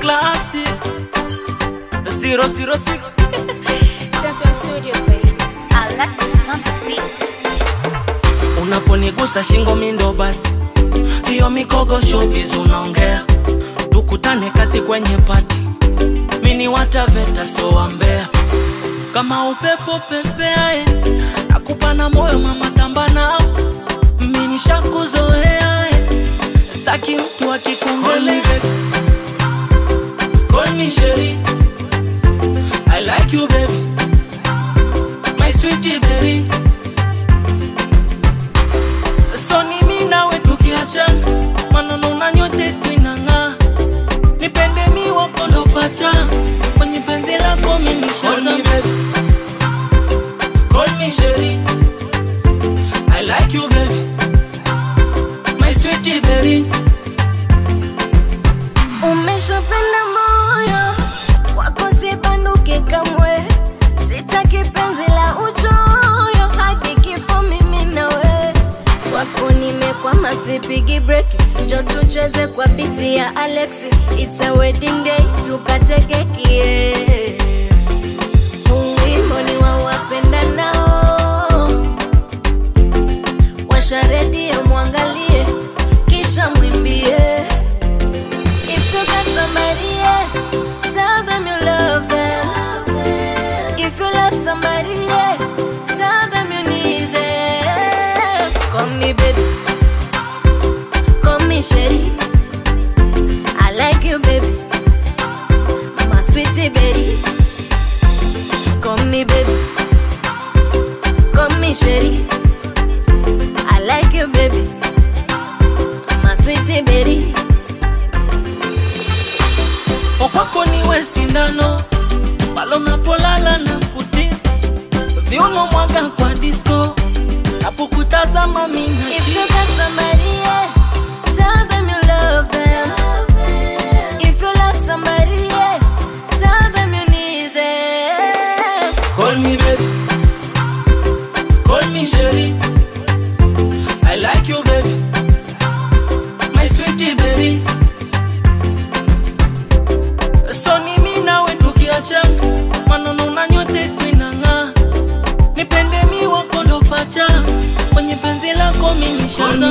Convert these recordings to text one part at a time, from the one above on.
classic 006 Champion Studios, baby. Alexis on the beat. unaponigusa shingo mindo basi hiyo mikogo showbiz unaongea tukutane kati kwenye pati mini wataveta so wambea kama upepo pepeae nakupa na moyo mama tamba nao mini shakuzoea eh. staki mtu akikongole Call me Sherry. I like you baby My sweetie berry so ni mi nawe tukiachana maneno na nyote tuinang'aa nipende mi wakondo pacha kwenye penzi lako minishaza Call me Sherry. I like you baby My sweetie berry Umeshapenda moyo wako, sibanduke kamwe. Sitaki penzi la uchoyo, hadi kifo mimi nawe. Wako nimekwama, sipigi break, njo tucheze kwa biti ya Alexi. It's a wedding day, tukate keki yeah. Huu wimbo ni wa wapendanao, washa redio mwangalie, kisha mwimbie If you got somebody, yeah, tell them you love them. If you love somebody, yeah, tell them you need them. Call me baby, call me Sherry. I like you, baby, my sweetie baby. Call me baby, call me Sherry. I like you, baby, my sweetie baby. Okwako niwe sindano palo napolala na kuti viuno mwaga kwa disco napokutazama mina If you got somebody, yeah, tell them you love them. If you love somebody, yeah, tell them you need them. Call me baby Call me Sherry I like you baby My sweetie berry So ni mi nawe tukiachana maneno na nyote tuinang'aa nipende mi wakondo pacha kwenye penzi lako minishaza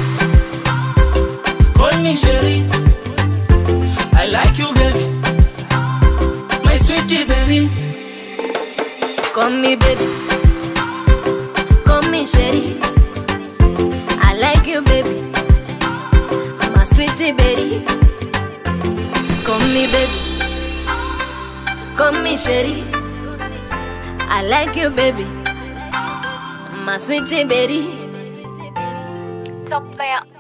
Call me Sherry I like you baby My sweetie berry Call me baby, call me Sherry. I like you, baby, my sweetie baby. Call me baby, call me Sherry. I like you, baby, my sweetie baby. Top Fire